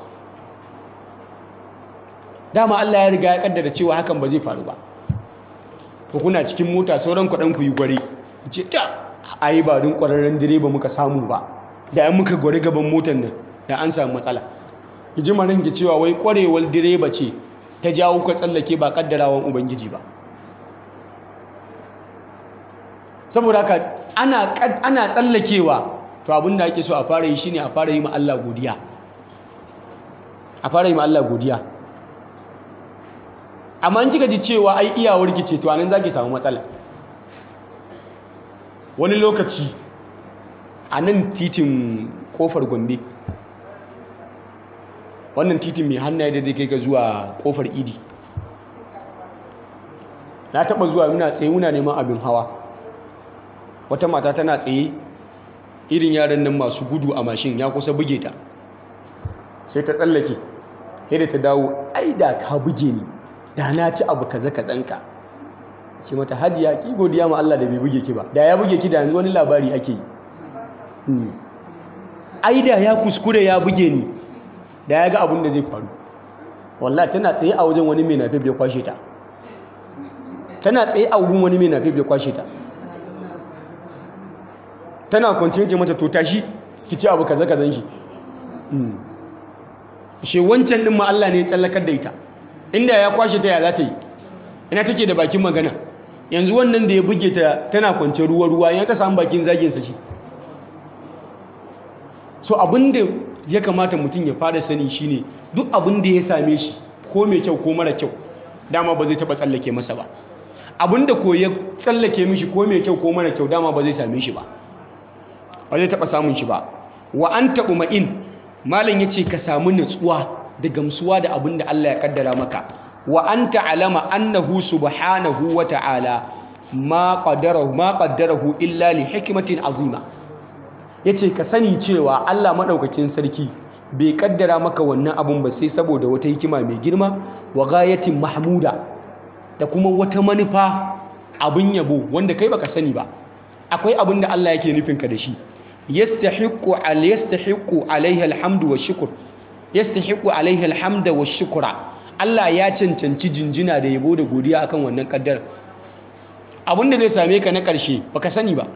dama Allah ya riga ya kaddara cewa hakan ba zai faru ba ko kuna cikin mota sauran kwaɗan ku yi gware ce ta ai ba don kwararren direba muka samu ba da yan muka gware gaban motar nan da an samu matsala ji marin ki cewa wai kwarewar direba ce ta jawo ka tsallake ba kaddarawan ubangiji ba saboda haka ana ana tsallakewa to abin da ake so a fara yi shine a fara yi ma Allah godiya a fara yi ma Allah godiya amma in kika ji cewa ai iyawar ki ce to anan zaki samu matsala wani lokaci a nan titin kofar Gombe wannan titin mai hannaye da zai kai ga zuwa kofar idi na taba zuwa muna tsaye muna neman abin hawa wata mata tana tsaye irin yaran nan masu gudu a mashin ya kusa buge ta sai ta tsallake sai da ta dawo ai da ka buge ni da na ci abu kaza kazanka ce mata hajiya ki godiya ma Allah da bai buge ki ba da ya buge ki da yanzu wani labari ake yi ai da ya kuskure ya buge ni da ya ga abin da zai faru wallahi tana tsaye a wajen wani mai nafif ya kwashe ta tana tsaye a wurin wani mai nafif ya kwashe ta tana kwance ce mata to tashi ki ci abu kaza kazan shi she wancan din ma Allah ne ya tsallakar da ita inda ya kwashe ta ya za ta yi ina take da bakin magana yanzu wannan da ya buge ta tana kwance ruwa ruwa ya ta samu bakin zagin sa shi so abin da ya kamata mutum ya fara sani shine duk abin da ya same shi ko mai kyau ko mara kyau dama ba zai taba tsallake masa ba abin da ko ya tsallake mishi ko mai kyau ko mara kyau dama ba zai same shi ba ba zai taba samun shi ba wa an taɓu ma'in malam ya ce ka samu natsuwa da gamsuwa da abin da Allah ya kaddara maka wa an ta'alama annahu subhanahu wa ta'ala ma qaddarahu ma qaddarahu illa li hikmatin azima yace ka sani cewa Allah madaukakin sarki bai kaddara maka wannan abun ba sai saboda wata hikima mai girma wa ghayatin mahmuda da kuma wata manufa abin yabo wanda kai baka sani ba akwai abin da Allah yake nufin ka da shi yastahiqqu al yastahiqqu alaihi alhamdu washukr yastahiqqu alaihi alhamda washukra Allah ya cancanci jinjina da yabo da godiya akan wannan kaddara abin da zai same ka na ƙarshe baka sani ba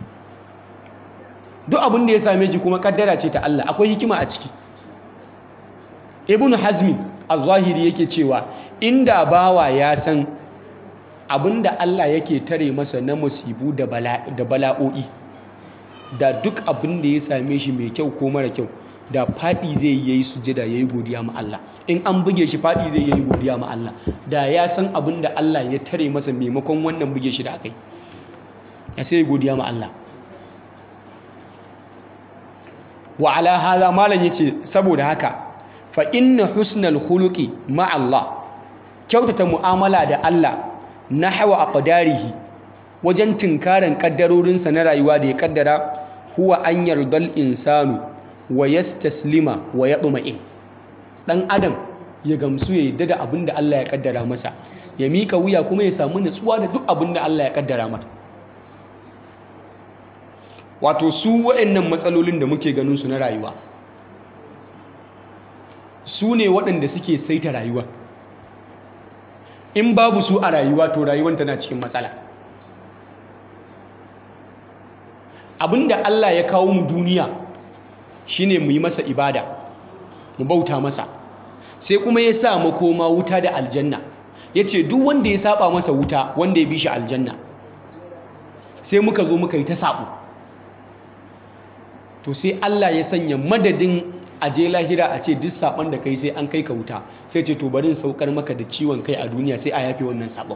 duk abin da ya same ki kuma kaddara ce ta Allah akwai hikima a ciki ibnu hazmi az-zahiri yake cewa inda bawa ya san abin da Allah yake tare masa na musibu da bala'o'i da duk abin da ya same shi mai kyau ko mara kyau da faɗi zai yi sujada yayi godiya ma Allah in an buge shi faɗi zai yi godiya ma Allah da ya san abin da Allah ya tare masa maimakon wannan buge shi da akai ya sai godiya ma Allah wa ala hadha malam yace saboda haka fa inna husnal khuluqi ma Allah kyautata mu'amala da Allah nahwa aqdarihi wajen tinkaran kaddarorinsa na rayuwa da ya kaddara huwa an yardal insanu wa yastaslima wa yatma'in dan adam ya gamsu ya yadda da abin da Allah ya kaddara masa ya mika wuya kuma ya samu nutsuwa da duk abin da Allah ya kaddara mata wato su waɗannan matsalolin da muke ganin su na rayuwa su ne waɗanda suke saita rayuwa in babu su a rayuwa to rayuwar tana cikin matsala abinda Allah ya kawo mu duniya shine mu yi masa ibada mu bauta masa sai kuma ya sa makoma wuta da aljanna ya ce duk wanda ya saba masa wuta wanda ya bi shi aljanna sai muka zo muka yi ta sabo to sai Allah ya sanya madadin aje lahira a ce duk saban da kai sai an kai ka wuta sai ce to bari in saukar maka da ciwon kai a duniya sai a yafe wannan sabon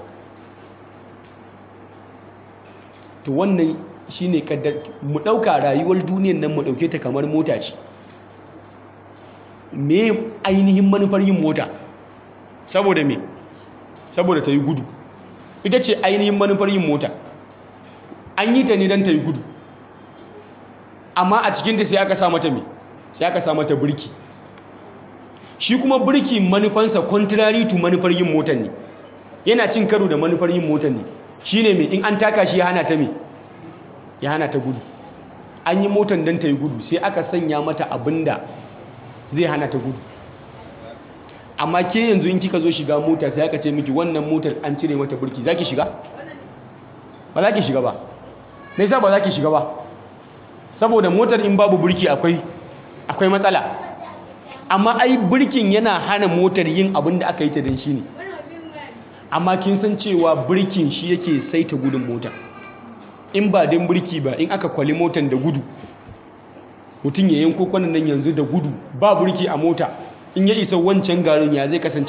to wannan shine kaddar mu dauka rayuwar duniyar nan mu dauke ta kamar mota ce me ainihin manufar yin mota saboda me saboda ta yi gudu ita ce ainihin manufar yin mota an yi ta ne don ta yi gudu amma a cikinta sai aka sa mata me sai aka sa mata birki shi kuma birki manufansa contrary to manufar yin motar ne yana cin karo da manufar yin motar ne shine me in an taka shi ya hana ta me ya hana ta gudu an yi motar don ta yi gudu sai aka sanya mata abinda zai hana ta gudu amma ke yanzu in kika zo shiga mota sai aka ce miki wannan motar an cire mata burki za ki shiga? ba za ki shiga ba me yasa ba za ki shiga ba saboda motar in babu burki akwai akwai matsala amma ai burkin yana hana motar yin abin da aka yi ta don shi ne amma kin san cewa burkin shi yake saita gudun motar in ba don burki ba in aka kwali motar da gudu mutum ya yanko kwanan nan yanzu da gudu ba burki a mota in ya isa wancan garin ya zai kasance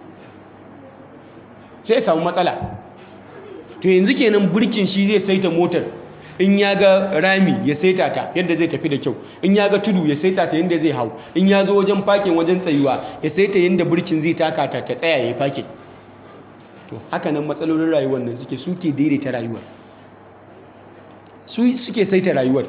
sai ya samu matsala to yanzu kenan burkin shi zai saita motar in ya ga rami ya saita ta yadda zai tafi da kyau in ya ga tudu ya saita ta yadda zai hau in ya zo wajen fakin wajen tsayuwa ya saita yadda burkin zai taka ta ta tsaya ya fakin to haka nan matsalolin rayuwar nan suke suke daidaita rayuwar su suke saita rayuwar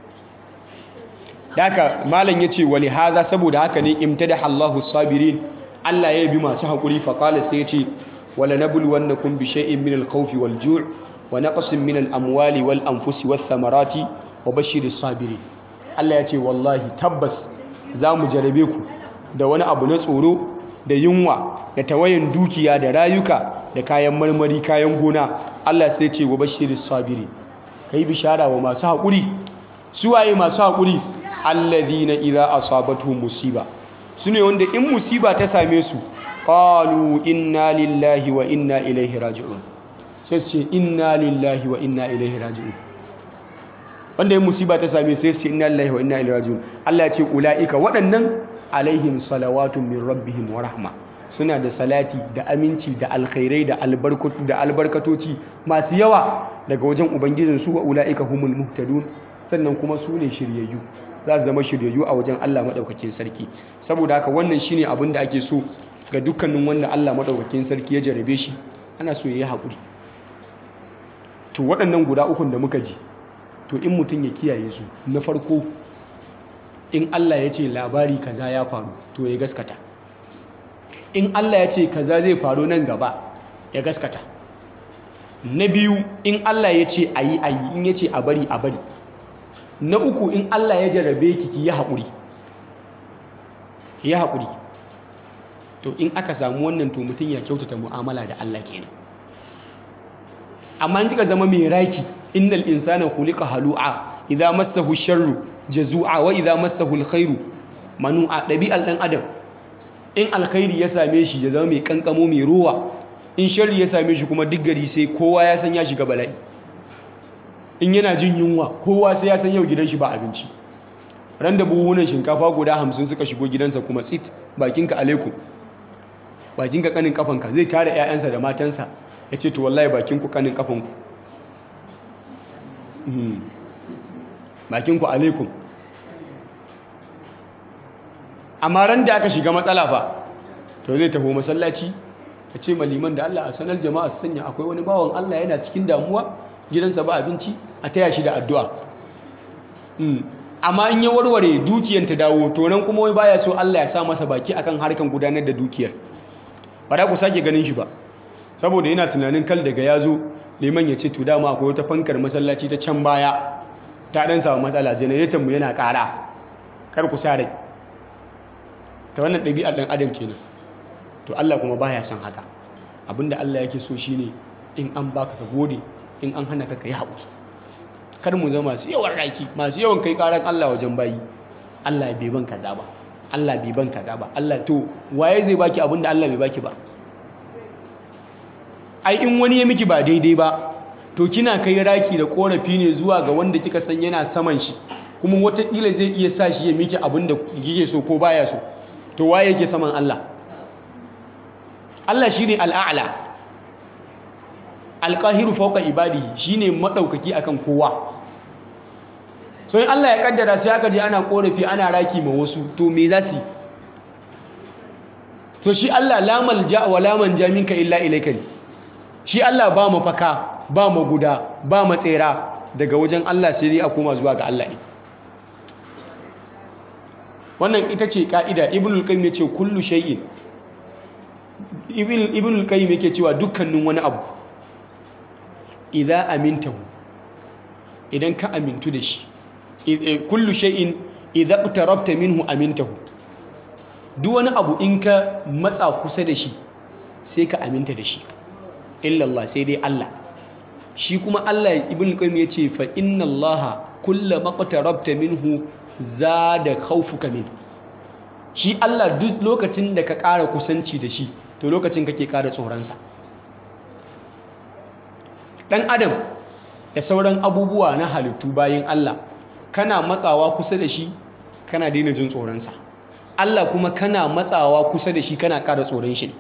haka malam ya ce wali haza saboda haka ne imtadaha Allahu sabirin Allah ya bi masu haƙuri faƙala sai ya ce wala nabluwannakum bi shay'in min al-khawfi wal ju' wa naqsin min al-amwali wal anfusi wath thamarati wa bashiris sabirin Allah ya ce wallahi tabbas za mu jarabe ku da wani abu na tsoro da yunwa da tawayen dukiya da rayuka da kayan marmari kayan gona Allah sai ce wa bashiris sabiri kai bishara wa masu haƙuri suwaye masu haƙuri alladhina idza asabatuhum musiba sune wanda in musiba ta same su qalu inna lillahi wa inna ilaihi raji'un sai su ce inna lillahi wa inna ilaihi raji'un wanda in musiba ta same su sai su ce inna lillahi wa inna ilaihi raji'un Allah ya ce ulaika waɗannan alaihim salawatun min rabbihim wa rahma suna da salati da aminci da alkhairai da albarkatu da albarkatoci masu yawa daga wajen ubangijinsu wa ulaika humul muhtadun sannan kuma su ne shiryayyu za su zama shiryayyu a wajen Allah maɗaukakin sarki saboda haka wannan shine abin da ake so ga dukkanin wanda Allah maɗaukakin sarki ya jarabe shi ana so ya yi haƙuri to waɗannan guda ukun da muka ji to in mutum ya kiyaye su na farko in Allah ya ce labari kaza ya faru to ya gaskata in Allah ya ce kaza zai faru nan gaba ya gaskata na biyu in Allah ya ce a yi a yi in ya ce a bari a bari na uku in Allah ya jarabe ki ki yi haƙuri ki yi haƙuri to in aka samu wannan to mutum ya kyautata mu'amala da Allah kenan amma in kika zama mai raki innal insana khuliqa halu'a idza massahu sharru jazu'a wa idza massahu alkhairu manu'a dabi'al dan adam in alkhairi ya same shi ya zama mai kankamo mai ruwa in sharri ya same shi kuma duk gari sai kowa ya san ya shiga bala'i in yana jin yunwa kowa sai ya san yau gidan shi ba abinci ran da buhunan shinkafa guda hamsin suka shigo gidansa kuma tsit bakinka alaikum bakinka kanin kafanka zai tare 'ya'yansa da matansa ya ce to wallahi bakinku kanin kafanku bakinku alaikum amma ran da aka shiga matsala fa to zai taho masallaci ya ce maliman da Allah a sanar jama'a su sanya akwai wani bawan Allah yana cikin damuwa gidansa ba abinci a taya shi da addu'a amma in ya warware dukiyar ta dawo to nan kuma wai baya so Allah ya sa masa baki akan harkan gudanar da dukiyar ba da ku sake ganin shi ba saboda yana tunanin kal daga ya zo liman ya ce to dama akwai wata fankar masallaci ta can baya ta dan samu matsala generator mu yana ƙara kar ku sa rai ta wannan ɗabi'ar ɗan adam kenan to Allah kuma baya son haka abinda Allah yake so shine in an baka ka gode in an hana ka kai haƙuri kar mu zama masu yawan raki masu yawan kai ƙaran Allah wajen bayi Allah bai ban kaza ba Allah bai ban kaza ba Allah to waye zai baki abinda Allah bai baki ba ai in wani ya miki ba daidai ba to kina kai raki da korafi ne zuwa ga wanda kika san yana saman shi kuma wataƙila zai iya sa shi ya miki abinda kike so ko baya so to waye yake saman Allah Allah shine al'a'la alƙahiru fauka ibadi shine maɗaukaki akan kowa so in Allah ya kaddara sai aka je ana korafi ana raki ma wasu to me za su to shi Allah la malja wa la manja minka illa ilayka shi Allah ba mafaka ba maguda ba matsera daga wajen Allah sai dai a koma zuwa ga Allah ne wannan ita ce ka'ida ibnul qayyim ya ce kullu shay'in ibnul qayyim yake cewa dukkanin wani abu idza amintahu idan ka amintu da shi kullu shay'in idza iqtarabta minhu amintahu duk wani abu in ka matsa kusa da shi sai ka aminta da shi illallah sai dai Allah shi kuma Allah ibn qayyim yace fa inna Allah kullama iqtarabta minhu zada khawfuka min shi Allah duk lokacin da ka ƙara kusanci da shi to lokacin kake ƙara tsoronsa ɗan adam da sauran abubuwa na halittu bayan Allah kana matsawa kusa da shi kana daina jin tsoronsa Allah kuma kana matsawa kusa da shi kana ƙara tsoron shi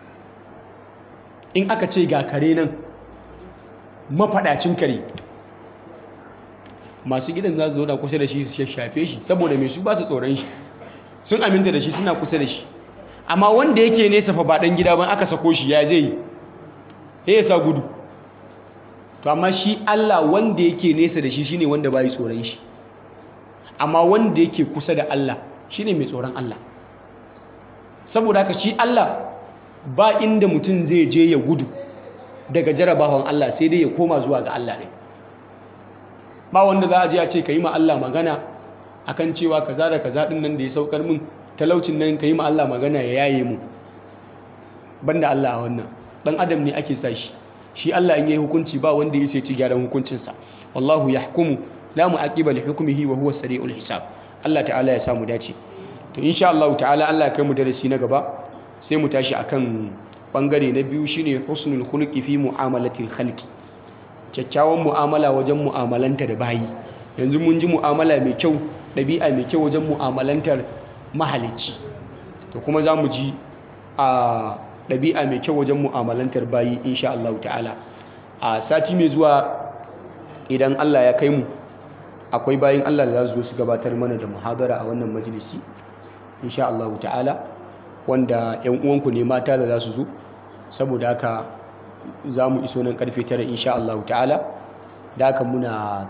in aka ce ga kare nan mafaɗacin kare masu gidan za su zo da kusa da shi su shafe shi saboda mai su ba su tsoron shi sun aminta da shi suna kusa da shi amma wanda yake nesa fa ba ɗan gida ban aka sako shi ya zai yi ya sa gudu to amma shi Allah wanda yake nesa da shi shine wanda bai tsoron shi amma wanda yake kusa da Allah shine mai tsoron Allah saboda haka shi Allah ba inda mutum zai je ya gudu daga jarabawan Allah sai dai ya koma zuwa ga Allah ne ba wanda za a je a ce ka yi ma Allah magana akan cewa kaza da kaza din nan da ya saukar min talaucin nan ka yi ma Allah magana ya yaye mu banda Allah a wannan dan adam ne ake sa shi shi Allah in yayi hukunci ba wanda ya sai ci gyaran hukuncinsa wallahu yahkumu la mu'aqiba li hukmihi wa huwa sari'ul hisab Allah ta'ala ya samu dace to insha Allah ta'ala Allah ya kai mu darasi na gaba sai mu tashi akan bangare na biyu shine husnul khuluqi fi mu'amalatil khalqi kyakkyawan mu'amala wajen mu'amalanta da bayi yanzu mun ji mu'amala mai kyau ɗabi'a mai kyau wajen mu'amalantar mahalicci to kuma za mu ji a ɗabi'a mai kyau wajen mu'amalantar bayi insha Allah ta'ala a sati mai zuwa idan Allah ya kai mu akwai bayin Allah da za su zo su gabatar mana da muhadara a wannan majalisi insha Allah ta'ala wanda yan uwanku ne mata da za su zo saboda haka za mu iso nan karfe tara insha Allah ta'ala da haka muna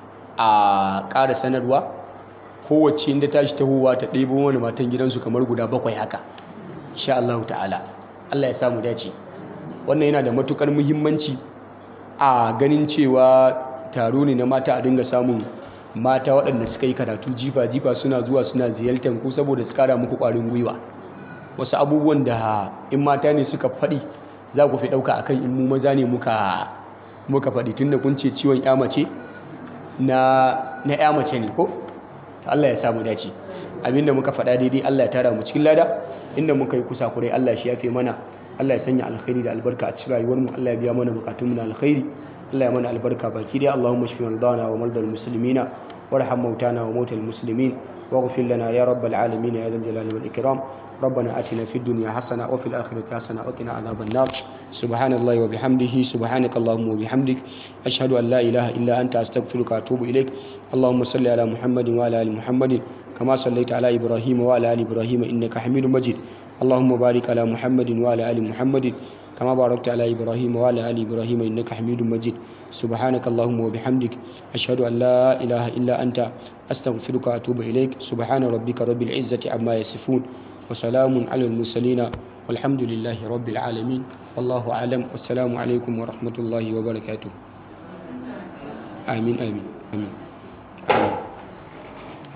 a ƙara sanarwa kowace inda tashi tahowa ta ɗebo wani matan gidansu kamar guda bakwai haka insha Allah ta'ala Allah ya samu dace wannan yana da matukar muhimmanci a ganin cewa taro ne na mata a dinga samun mata waɗanda suka yi karatu jifa-jifa suna zuwa suna ziyartar ku saboda su kara muku ƙwarin gwiwa wasu abubuwan da in mata ne suka faɗi za ku fi ɗauka akan in mu maza ne muka muka faɗi tunda kun ce ciwon ya mace na na ya mace ne ko Allah ya samu dace abinda muka faɗa daidai Allah ya tara mu cikin lada inda muka yi kusa kurai Allah shi yafe mana Allah ya sanya alkhairi da albarka a cikin rayuwar mu Allah ya biya mana bukatun mu na alkhairi Allah ya mana albarka baki dai Allahumma shfi maradana wa mardal muslimina warham mautana wa mautal muslimin واغفر لنا يا رب العالمين يا ذا الجلال والإكرام ربنا آتنا في الدنيا حسنة وفي الآخرة حسنة وقنا عذاب النار سبحان الله وبحمده سبحانك اللهم وبحمدك أشهد أن لا إله إلا أنت أستغفرك وأتوب إليك اللهم صل على محمد وعلى آل محمد كما صليت على إبراهيم وعلى آل إبراهيم إنك حميد مجيد اللهم بارك على محمد وعلى آل محمد كما باركت على إبراهيم وعلى آل إبراهيم إنك حميد مجيد سبحانك اللهم وبحمدك أشهد أن لا إله إلا أنت أستغفرك وأتوب إليك سبحان ربك رب العزة عما يصفون وسلام على المرسلين والحمد لله رب العالمين والله أعلم والسلام عليكم ورحمة الله وبركاته آمين آمين آمين